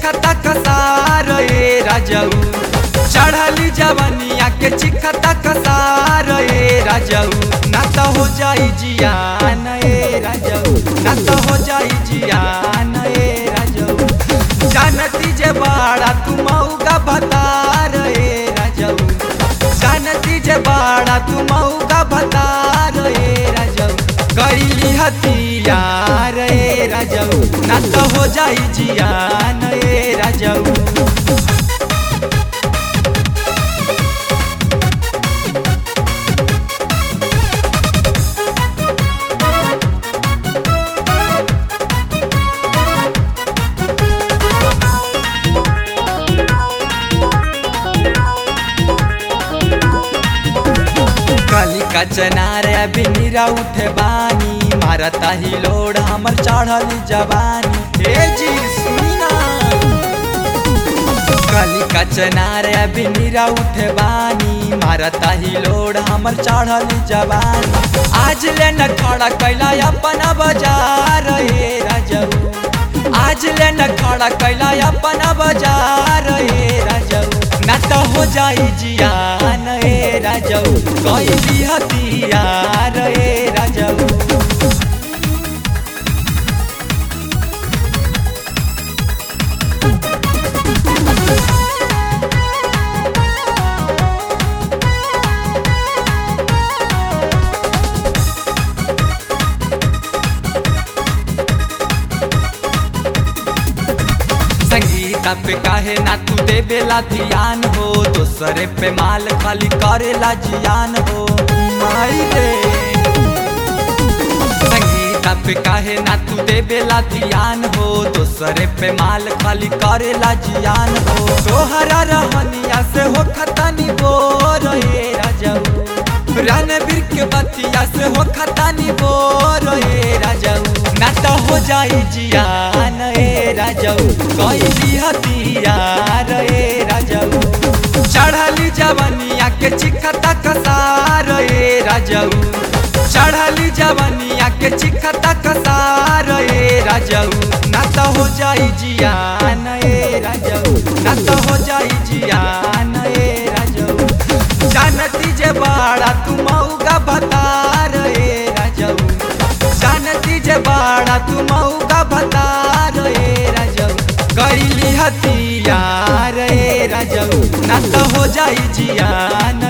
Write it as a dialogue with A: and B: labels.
A: चिखता कसार ए राजऊ चढ़ली जवनिया के चिखता कसार ए राजऊ ना तो हो जाई जियान ए राजऊ ना तो हो जाई जियान ए राजऊ जानती जे बाड़ा तू मऊगा भतार ए राजऊ जानती जे बाड़ा तू मऊगा भतार ए राजऊ कैली हथियार ए राजऊ ना तो हो जाई जियान ए राजऊ काली का चनार अभी नीरा उठे बानी मारता ही लोड हमर चढ़ल जवानी हे जी सुनी ना काली का चनार अभी नीरा उठे बानी मारता ही लोड हमर चढ़ल जवानी आज ले न खड़ा कैला अपना बाजार हे राजऊ आज ले न खड़ा कैला अपना बाजार हे राजऊ ना तो हो जाई जियान ए राजऊ कैली हथियार ए राजऊ संगीता पे काहे ना तू देवेला ध्यान हो दूसरे पे माल खाली करेला जियान हो माई रे संगीता पे काहे ना तू देवेला ध्यान हो दूसरे पे माल खाली करेला जियान हो तोहरा रहनिया से हो खतानी बोर हे राजऊ रणबीर के बतिया से हो खतानी बोर हे राजऊ ना तो हो जाई जियान ए राजऊ कैली हथियार ए राजऊ चढ़ली जवनिया के चिखता कसार ए राजऊ चढ़ली जवनिया के चिखता कसार ए राजऊ ना तो हो जाई जियान ए राजऊ ना तो हो जाई जियान ए राजऊ जानती जे बाड़ा तू मऊगा भतार ए राजऊ जानती जे बाड़ा तू मऊगा भतार ए राजऊ कैली हथियार ए राजऊ ना तो हो जाई जियान